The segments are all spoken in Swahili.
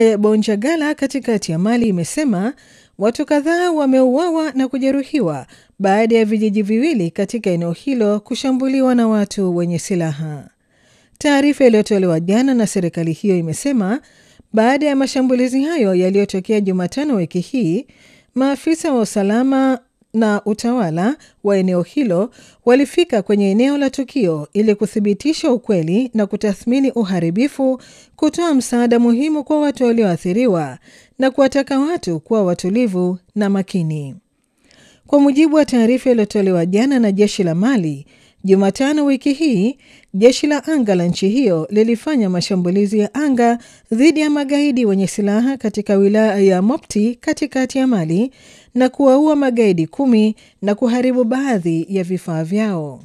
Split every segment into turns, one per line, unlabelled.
Bonjagala katikati ya Mali imesema watu kadhaa wameuawa na kujeruhiwa baada ya vijiji viwili katika eneo hilo kushambuliwa na watu wenye silaha. Taarifa iliyotolewa jana na serikali hiyo imesema baada ya mashambulizi hayo yaliyotokea Jumatano wiki hii, maafisa wa usalama na utawala wa eneo hilo walifika kwenye eneo la tukio ili kuthibitisha ukweli na kutathmini uharibifu, kutoa msaada muhimu kwa watu walioathiriwa na kuwataka watu kuwa watulivu na makini. Kwa mujibu wa taarifa iliyotolewa jana na jeshi la Mali, Jumatano wiki hii, jeshi la anga la nchi hiyo lilifanya mashambulizi ya anga dhidi ya magaidi wenye silaha katika wilaya ya Mopti katikati ya Mali na kuwaua magaidi kumi na kuharibu baadhi ya vifaa vyao.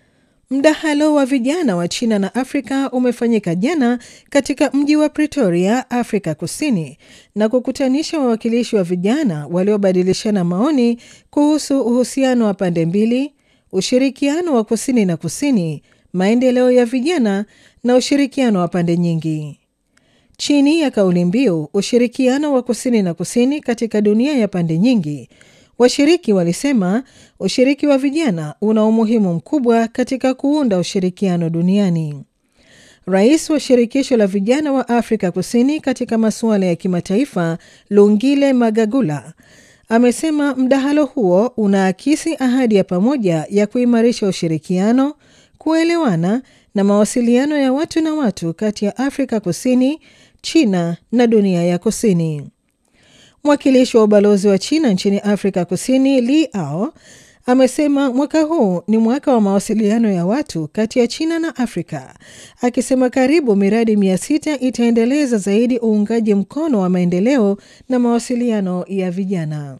Mdahalo wa vijana wa China na Afrika umefanyika jana katika mji wa Pretoria, Afrika Kusini, na kukutanisha wawakilishi wa vijana waliobadilishana maoni kuhusu uhusiano wa pande mbili, ushirikiano wa kusini na kusini, maendeleo ya vijana na ushirikiano wa pande nyingi. Chini ya kauli mbiu ushirikiano wa kusini na kusini katika dunia ya pande nyingi, washiriki walisema ushiriki wa vijana una umuhimu mkubwa katika kuunda ushirikiano duniani. Rais wa shirikisho la vijana wa Afrika Kusini katika masuala ya kimataifa Lungile Magagula amesema mdahalo huo unaakisi ahadi ya pamoja ya kuimarisha ushirikiano, kuelewana na mawasiliano ya watu na watu kati ya Afrika Kusini, China na dunia ya kusini. Mwakilishi wa ubalozi wa China nchini Afrika Kusini Li Ao amesema mwaka huu ni mwaka wa mawasiliano ya watu kati ya China na Afrika, akisema karibu miradi mia sita itaendeleza zaidi uungaji mkono wa maendeleo na mawasiliano ya vijana.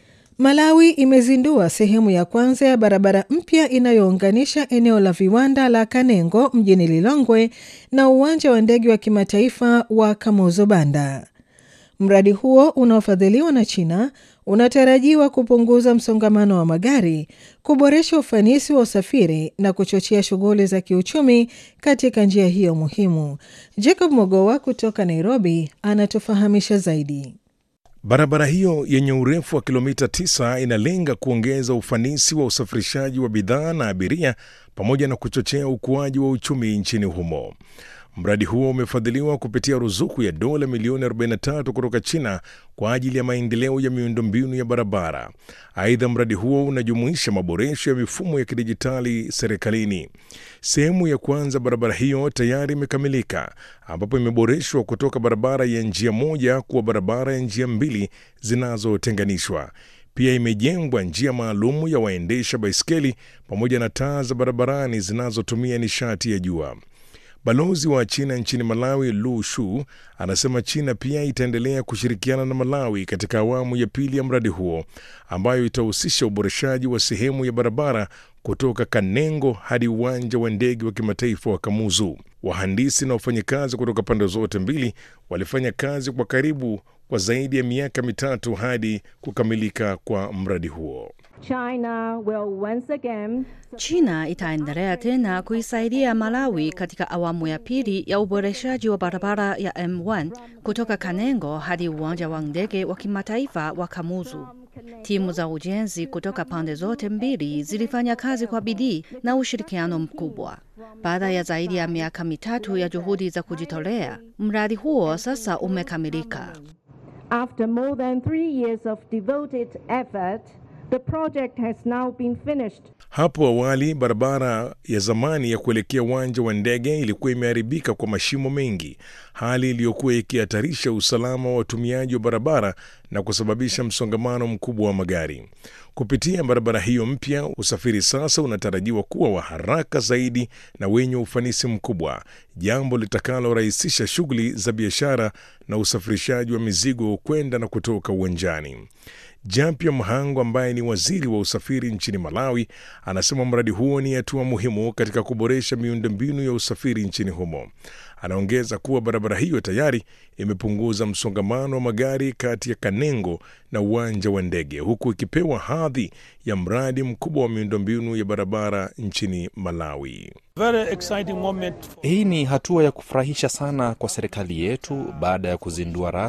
Malawi imezindua sehemu ya kwanza ya barabara mpya inayounganisha eneo la viwanda la Kanengo mjini Lilongwe na uwanja wa ndege wa kimataifa wa Kamuzu Banda. Mradi huo unaofadhiliwa na China unatarajiwa kupunguza msongamano wa magari, kuboresha ufanisi wa usafiri na kuchochea shughuli za kiuchumi katika njia hiyo muhimu. Jacob Mogowa kutoka Nairobi anatufahamisha zaidi.
Barabara hiyo yenye urefu wa kilomita 9 inalenga kuongeza ufanisi wa usafirishaji wa bidhaa na abiria pamoja na kuchochea ukuaji wa uchumi nchini humo. Mradi huo umefadhiliwa kupitia ruzuku ya dola milioni 43 kutoka China kwa ajili ya maendeleo ya miundombinu ya barabara. Aidha, mradi huo unajumuisha maboresho ya mifumo ya kidijitali serikalini. Sehemu ya kwanza barabara hiyo tayari imekamilika, ambapo imeboreshwa kutoka barabara ya njia moja kuwa barabara ya njia mbili zinazotenganishwa. Pia imejengwa njia maalumu ya waendesha baiskeli pamoja na taa za barabarani zinazotumia nishati ya jua. Balozi wa China nchini Malawi, Lu Shu, anasema China pia itaendelea kushirikiana na Malawi katika awamu ya pili ya mradi huo ambayo itahusisha uboreshaji wa sehemu ya barabara kutoka Kanengo hadi uwanja wa ndege wa kimataifa wa Kamuzu. Wahandisi na wafanyakazi kutoka pande zote mbili walifanya kazi kwa karibu kwa zaidi ya miaka mitatu hadi kukamilika kwa mradi huo.
China will once again...
China itaendelea tena kuisaidia Malawi katika awamu ya pili ya uboreshaji wa barabara ya M1 kutoka Kanengo hadi uwanja wa ndege wa kimataifa wa Kamuzu. Timu za ujenzi kutoka pande zote mbili zilifanya kazi kwa bidii na ushirikiano mkubwa. Baada ya zaidi ya miaka mitatu ya juhudi za kujitolea, mradi huo sasa umekamilika.
After more than three years of devoted effort, The project has now been finished.
Hapo awali barabara ya zamani ya kuelekea uwanja wa ndege ilikuwa imeharibika kwa mashimo mengi, hali iliyokuwa ikihatarisha usalama wa watumiaji wa barabara na kusababisha msongamano mkubwa wa magari. Kupitia barabara hiyo mpya, usafiri sasa unatarajiwa kuwa wa haraka zaidi na wenye ufanisi mkubwa, jambo litakalorahisisha shughuli za biashara na usafirishaji wa mizigo kwenda na kutoka uwanjani. Jampia Mhango ambaye ni waziri wa usafiri nchini Malawi anasema mradi huo ni hatua muhimu katika kuboresha miundombinu ya usafiri nchini humo. Anaongeza kuwa barabara hiyo tayari imepunguza msongamano wa magari kati ya Kanengo na uwanja wa ndege, huku ikipewa hadhi ya mradi mkubwa wa miundombinu ya barabara nchini Malawi.
Very exciting moment.
Hii ni hatua ya kufurahisha sana kwa serikali yetu baada ya kuzindua